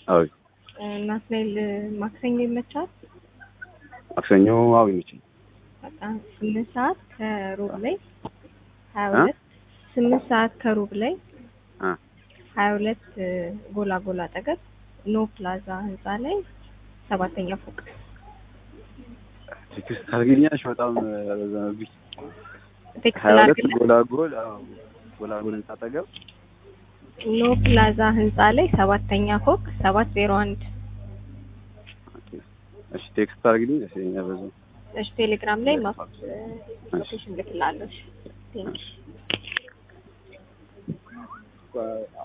አዎ ናትናኤል ማክሰኞ ይመቻል? ማክሰኞ አዎ ይመችኝ። በቃ ስምንት ሰዓት ከሩብ ላይ ሀያ ሁለት ስምንት ሰዓት ከሩብ ላይ አ ሀያ ሁለት ጎላ ጎላ አጠገብ ኖ ፕላዛ ህንፃ ላይ ሰባተኛ ፎቅ ቴክስት ታርግኛለሽ? በጣም ረዘመብኝ። ቴክስት ሀያ ሁለት ላድርግልህ? ጎላጎል አዎ ጎላጎል ህንጻ አጠገብ ኖ ፕላዛ ህንፃ ላይ ሰባተኛ ፎቅ ሰባት ዜሮ አንድ ኦኬ። እሺ ቴክስት ታርግልኝ ደስ ይለኛል። በዛው እሺ ቴሌግራም ላይ ማፕ ሎኬሽን ልክላለሁ። እሺ ቴንኪው